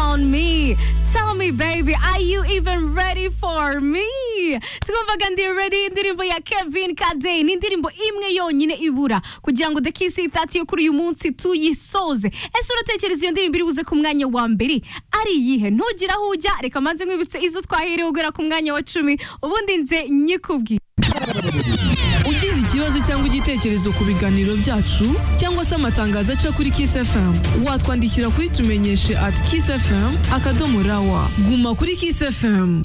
baby. Tell me, baby, are you even ready for me? tukumvaga ndi ready indirimbo ya kevin kadeyi ni indirimbo imwe yonyine ibura kugira ngo dekisitati yo kuri uyu munsi tuyisoze ese uratekereza iyo ndirimbo iri buze ku mwanya wa mbere ari iyihe ntugire aho ujya reka mbanze nkwibutse izo twaherewe guhera ku mwanya wa cumi ubundi nze nyikubwiye ugize ikibazo cyangwa igitekerezo ku biganiro byacu cyangwa se amatangazo aca kuri Kiss FM watwandikira kuri tumenyeshe at kissfm akadomo rawa guma kuri Kiss FM